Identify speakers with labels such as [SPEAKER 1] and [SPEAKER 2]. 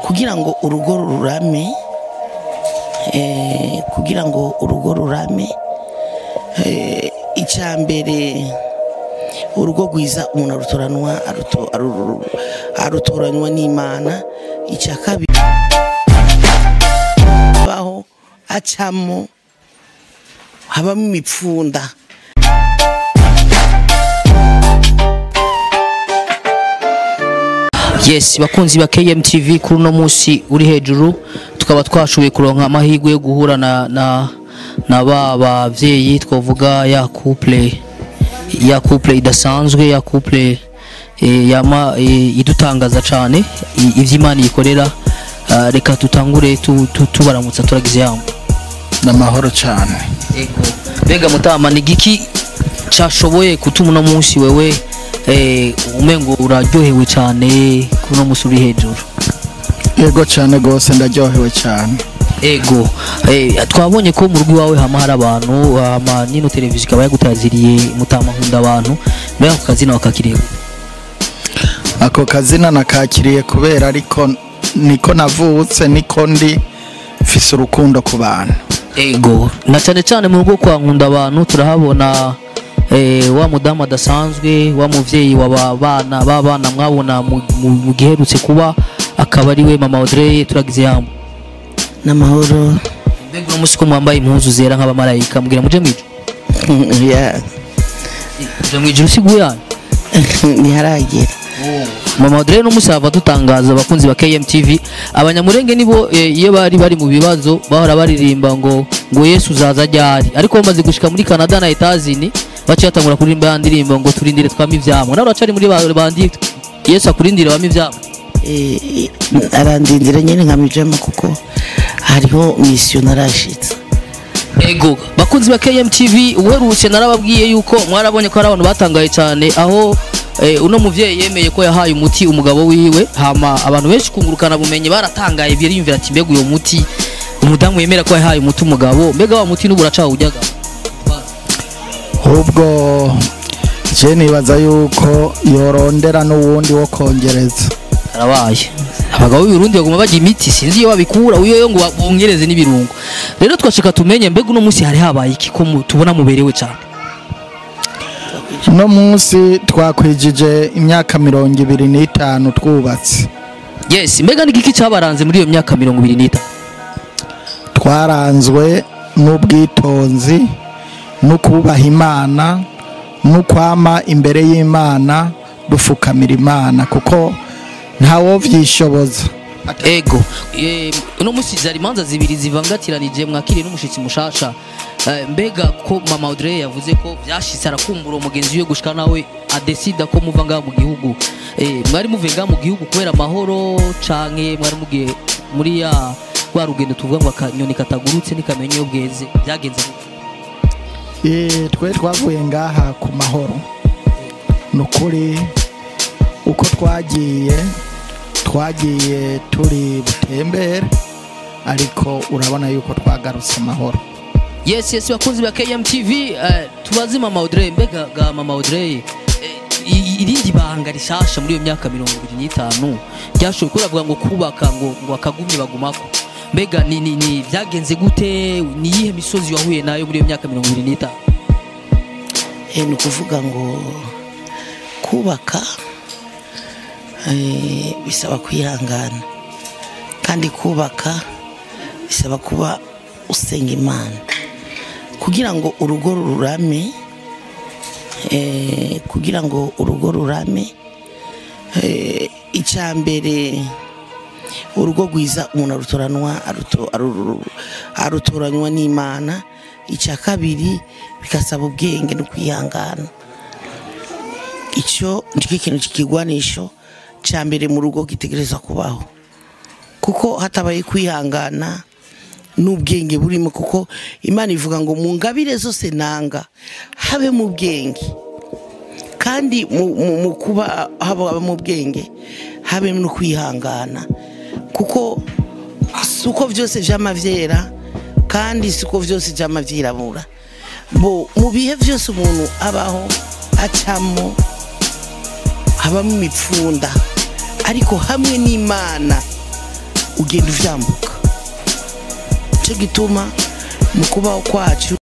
[SPEAKER 1] kugira ngo urugo rurame eh, kugira ngo urugo rurame eh, icya mbere urugo rwiza umuntu arutoranwa aruto- aru- arutoranywa n'imana icya kabiri baho acamo habamo imipfunda
[SPEAKER 2] yes bakunzi ba KMTV kuri uno munsi uri hejuru tukaba twashoboye kuronka amahirwe yo guhura na na na ba bavyeyi twavuga ya couple ya couple idasanzwe ya couple eh, yama eh, idutangaza cane i- ivy'Imana ikorera Ah, reka tutangure tu- tu- tubaramutsa turagize yambo
[SPEAKER 3] n'amahoro cyane
[SPEAKER 2] Ego. Mbega mutama ni giki cashoboye gutuma uno munsi wewe eh, umengo uraryohewe cane kuno munsi uri hejuru
[SPEAKER 3] yego cyane rwose ndaryohewe cyane
[SPEAKER 2] ego eh, twabonye ko mu rugo iwawe hama hari abantu hama nino televiziyo ikaba yagutaziriye mutama nkunda abantu mbega ako kazina wakakiriye gute?
[SPEAKER 3] ako kazina nakakiriye kubera ariko niko navutse niko ndi mfise urukundo ku bantu
[SPEAKER 2] ego na cyane cyane mu rugo kwa nkunda abantu turahabona eh, wa mudamu adasanzwe wa muvyeyi wa ba bana b'abana mwabona mu- mu mu giherutse kuba akaba ari we mama Audrey turagize yambo
[SPEAKER 1] n'amahoro
[SPEAKER 2] mbega uno munsi ko mwambaye impuzu zera nk'abamarayika mbwira muje mw'ijuru
[SPEAKER 1] ya
[SPEAKER 2] muje mw'ijuru sigu yanyu
[SPEAKER 1] ntiharagera
[SPEAKER 2] mama Audrey no musava dutangaza abakunzi ba KMTV abanyamurenge nibo eh, iyo bari bari mu bibazo bahora baririmba ngo ngo Yesu uzaza ryari ariko bamaze gushika muri Canada na Etazini baciye batangura kuririmba ya ndirimbo ngo turindire twame ivyamwa nawe uracari muri ba bandi Yesu akurindire wame ivyamwa
[SPEAKER 1] Eh, arandindira nyine nkamijamo kuko hariho misiyo narashitse
[SPEAKER 2] ego bakunzi ba KMTV uherutse narababwiye yuko mwarabonye ko hari abantu batangaye cyane aho eh, uno muvyeyi yemeye ko yahaye umuti umugabo wiwe hama abantu benshi kungurukana bumenyi baratangaye biriyumvira ati mbega uyo muti umudamu yemera ko yahaye umuti umugabo mbega wa muti n'ubu uracawujyaga
[SPEAKER 3] ahubwo je nibaza yuko yorondera n'uwundi wo kongereza
[SPEAKER 2] arabaye abagabo b'Uburundi baguma bajya imiti sinzi iyo babikura uyo yo ngo bongereze n'ibirungo rero twashika tumenye mbega uno munsi hari habaye iki ko mu- tubona muberewe cyane
[SPEAKER 3] uno munsi twakwijije imyaka mirongo ibiri n'itanu twubatse
[SPEAKER 2] yes mbega ni giki cyabaranze muri iyo myaka mirongo ibiri n'itanu
[SPEAKER 3] twaranzwe n'ubwitonzi no kubaha imana no kwama imbere y'imana dufukamira imana kuko ntawo vyishoboza
[SPEAKER 2] ego eh, uno munsi zari imanza zibiri zivangatiranije mwakiriye n'umushitsi mushasha Eh, mbega ko mama Audrey yavuze ko byashitse arakumbura umugenzi we gushika nawe adesida ko muva ngaha mu gihugu Eh, mwari muvuye ngaha mu gihugu kubera amahoro canke mwari mugiye muri ya rwa rugendo tuvuga ngo akanyoni katagurutse ntikamenya iyo bweze byagenze gute
[SPEAKER 3] Eh, twe twavuye ngaha ku mahoro ni ukuri uko twagiye twagiye turi butembere ariko urabona yuko twagarutse amahoro
[SPEAKER 2] yes yes bakunzi ba KMTV eh, tubaze mama Audrey mbega ga mama Audrey eh, i- irindi banga rishasha muri iyo myaka mirongo ibiri n'itanu ryashoboye kuravuga ngo kubaka ngo ngo akagumye bagumako mbega ni ni ni byagenze gute ni iyihe misozi wahuye nayo muri iyo myaka mirongo ibiri n'itanu
[SPEAKER 1] Eh, ni ukuvuga ngo kubaka eh, bisaba kwihangana kandi kubaka bisaba kuba usenga imana kugira ngo urugo rurame eh, kugira ngo urugo rurame eh, icya mbere urugo rwiza umuntu arutoranwa aruto- aru- arutoranywa n'imana icya kabiri bigasaba ubwenge no kwihangana icyo nicyo kintu cy'ikigwanisho cya mbere mu rugo gitegereza kubaho kuko hatabaye kwihangana n'ubwenge burimo kuko imana ivuga ngo mu ngabire zose nanga habe mu bwenge kandi mu- mu mu kuba haba mu bwenge habe no kwihangana kuko si uko byose byama byera kandi si uko byose byama byirabura bo mu bihe byose umuntu abaho acamo habamo imipfunda ariko hamwe n'imana ugenda uvyambuka nicyo gituma mu kubaho kwacu